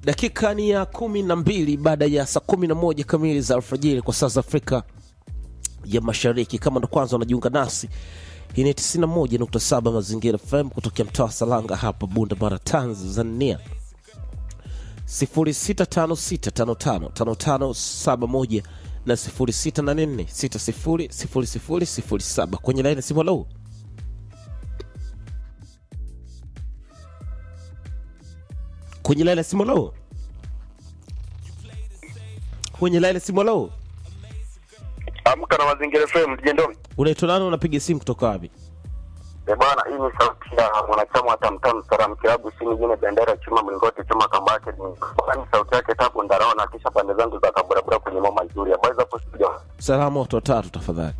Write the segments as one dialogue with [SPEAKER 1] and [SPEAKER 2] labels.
[SPEAKER 1] dakika ni ya kumi na mbili baada ya saa kumi na moja kamili za alfajiri kwa saa za afrika ya mashariki kama ndo kwanza unajiunga nasi hii ni 91.7 mazingira fm kutokea mtaa wa salanga hapa bunda mara tanzania 0656555571 na 0684600007 kwenye laini ya simu halo kwenye laini ya simu halo kwenye laini ya simu halo
[SPEAKER 2] Amka na Mazingira FM Jendoni.
[SPEAKER 1] unaitwa nani unapiga simu kutoka wapi
[SPEAKER 2] Eh bwana, hii ni sauti ya mwanachama wa Tamtam Salam Kilabu si nyingine bendera chuma mlingoti chuma kambake ni ni sauti yake tabu ndarao kisha pande zangu za kaburabura kwenye mama nzuri. Habari za studio.
[SPEAKER 1] salamu watu watatu tafadhali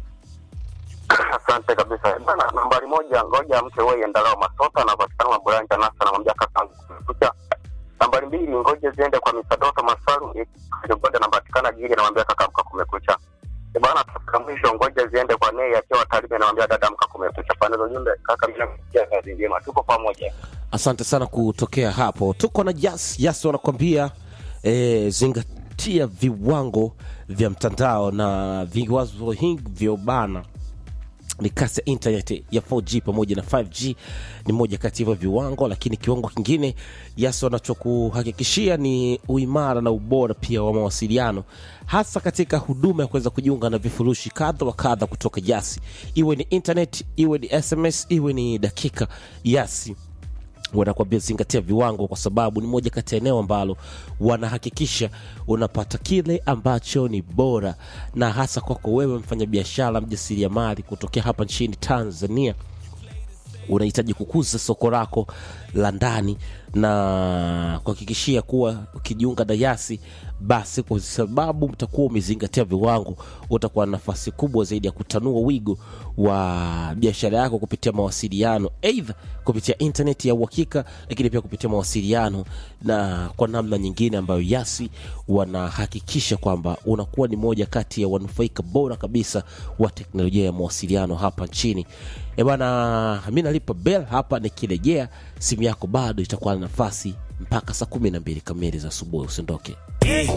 [SPEAKER 2] Asante kabisa. Eh Bwana, nambari moja ngoja mke wewe endalao masota anapatikana maburanja nasa namwambia kaka kucha. Nambari mbili ngoja ziende kwa misadoto masaru ngoja anapatikana gili namwambia kaka mka kumekucha. Eh bwana, tafika mwisho ngoja ziende kwa nei akiwa taribe namwambia dada mka kumekucha. Pande za jumbe kaka mimi nakutia kazi njema. Tuko pamoja.
[SPEAKER 1] asante sana kutokea hapo tuko na jas jas wanakwambia eh, zingatia viwango vya mtandao na viwango hivyo bana ni kasi ya internet ya 4g pamoja na 5g ni moja kati ya hivyo viwango lakini kiwango kingine yasi wanachokuhakikishia ni uimara na ubora pia wa mawasiliano hasa katika huduma ya kuweza kujiunga na vifurushi kadha wa kadha kutoka yasi iwe ni internet iwe ni sms iwe ni dakika yasi wanakwambia zingatia viwango kwa sababu ni moja kati ya eneo ambalo wanahakikisha unapata kile ambacho ni bora na hasa kwako wewe mfanyabiashara mjasiriamali kutokea hapa nchini tanzania unahitaji kukuza soko lako la ndani na kuhakikishia kuwa ukijiunga na yasi basi kwa sababu mtakuwa umezingatia viwango utakuwa na nafasi kubwa zaidi ya kutanua wigo wa biashara yako kupitia mawasiliano eidha kupitia intaneti ya uhakika lakini pia kupitia mawasiliano na kwa namna nyingine ambayo yasi wanahakikisha kwamba unakuwa ni moja kati ya wanufaika bora kabisa wa teknolojia ya mawasiliano hapa nchini e bana mi nalipa bel hapa nikirejea simu yako bado itakuwa na nafasi mpaka saa kumi na mbili kamili za asubuhi usiondoke